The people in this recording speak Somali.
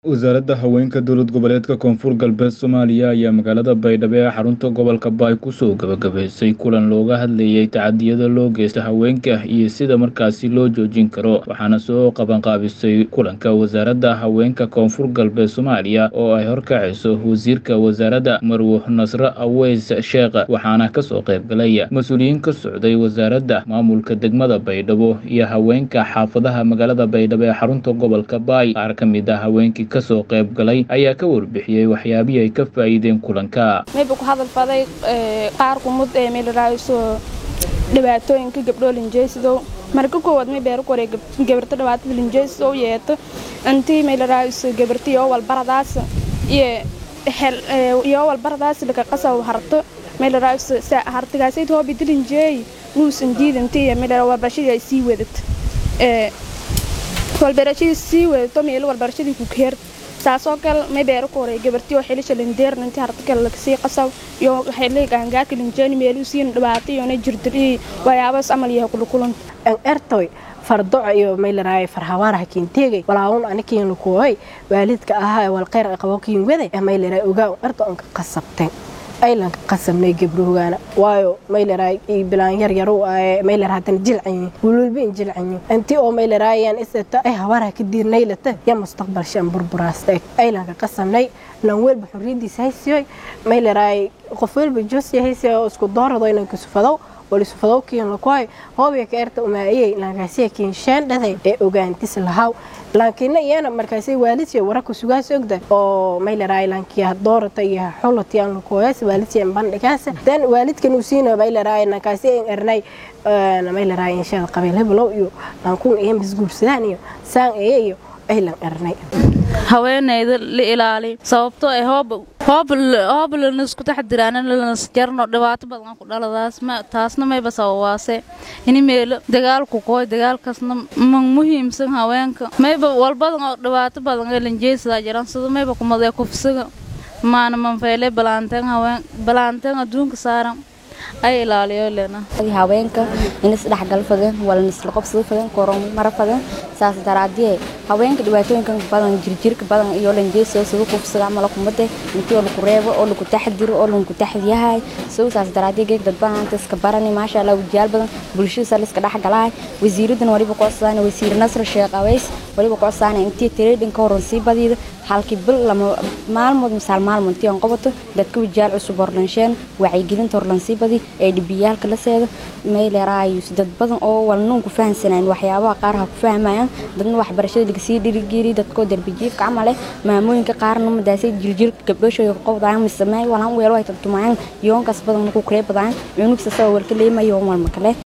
Wasaaradda Haweenka Dowlad Goboleedka Koonfur Galbeed Soomaaliya ayaa magaalada Baydhabo ee xarunta gobolka Baay kusoo gabagabaysay kulan looga hadlayay tacadiyada loo geysto haweenka iyo sida markaasi loo joojin karo waxaana soo qabanqaabisay kulanka wasaaradda haweenka koonfur galbeed Soomaaliya oo ay horkacayso wasiirka wasaaradda Marwo Nasre Aweys Sheekh waxaana kasoo qayb galay mas-uuliyiin ka socday wasaaradda maamulka degmada Baydhabo iyo haweenka xaafadaha magaalada Baydhabo ee xarunta gobolka Baay qaar ka mid ah haweenkii kasoo qayb galay ayaa ka warbixiyey waxyaabihii ay ka faa'iideen kulanka mayba ku hadal faday qaar kumud ee meelaraayiso dhibaatooyinka gabdhoo linjeysidow marka koowaad may beero kore gabarta dhibaatada linjeysidow yeeto intii meelaraayiso gabarta yoo walbaradaas iyo hel yoo walbaradaas laka qasaw harto meelaraayiso hartigaasay toobidi linjeey nuusan diidantii meelara walbarashadii ay sii wadato walbarashadii sii wadato meelo walbarashadii ku keer saasoo kale may beero ku horay gabartii oo xilisha lindeerna intii harta kale lagasii qasaw iyo xilli gaangaarka linjeeni meeluu siin dhibaato iyo na jirdirii waxyaabaas amal yahay kulukulan ertoy fardoco iyo maylaraay farhawaaraha kiinteegay walaawun anikiin lukuoy waalidka ahaa walqeyr qabo kiin wade maylaraay ogaa erto onka qasabteen aylanka qasamnay gabrohogaana waayo maylaraa bilaan yar yaru maylar hadana jilcanyi wululbiin jilcanyi intii oo maylaraayan isata ay habaaraha ka diirnaylata ya mustaqbal shan burburaasta aylanka qasamnay lan welba xurriyadiisa haysiyoy maylaraay qof welba joosya haysiyo oo isku doorado inanka sufadow walisufadow kiin lakuhay hoobiya ka erta umaayay laankaasiya kiin sheen dhaday ee ogaantis lahaw laakiinna iyana markaasay waalidsiya wararka sugaas ogda oo maylaraay laankiya doorata iyo xulatiyan lakuhoyaas waalidsiya bandhigaasa dan waalidkan uu siina maylaraay lankaasi en ernay maylaraay inshaada qabiil heblow iyo laankun iyo misguursadaan iyo saan eye iyo aylan ernay haweeneyda la ilaali sababtoo ay hoob lanisku taxdiraan lanasjarno dhibaato badan ku dhaladaas taasna mayba sababaase ini meelo dagaalku kooy dagaalkaasna man muhiimsan haweenka mayba walbadan oo dhibaato badan ee lanjeesadaa jiran sida mayba kumadee kufsiga maana manfeyle balaanteen haween balaanteen adduunka saaran ay ilaaliyo lena haweenka inis dhexgal fadan wala nisla qobsada fadan koron mara fadan saas daraadiyee haweenka dhibaatooyinkan badan jirjirka badan iyo lanjeeso sida kufsiga amala kumade intii oo lagu reebo oo lagu taxdiro oo lagu taxdiyahay soo saas daraadiyee geeg dad badan iska barani maasha Allah wajaal badan bulshada sal iska dhexgalay wasiiradan waliba qoosaan wasiir Nasr Sheekh Aweys waliba qoosaan intii trading ka horan sii badida halkii bil lama maalmood misaal maalmood tii aan qabato dadka wajaal cusub horlansheen wacyigelinta horlansii badi ee dhibiyaalka la seeda meeleraayus dad badan oo walnuun ku fahansanaan waxyaabaha qaar ha ku fahmayaan dadna waxbarashada lagasii dhirigiri dadkoo darbijiifka camale maamooyinka qaarna madaasay jiljirka gabdhooshooda qowdaan misameey walaan weelo ay tantumayaan yoonkaas badan ku kree badaan cunugsa sabab walka leemayo walma kale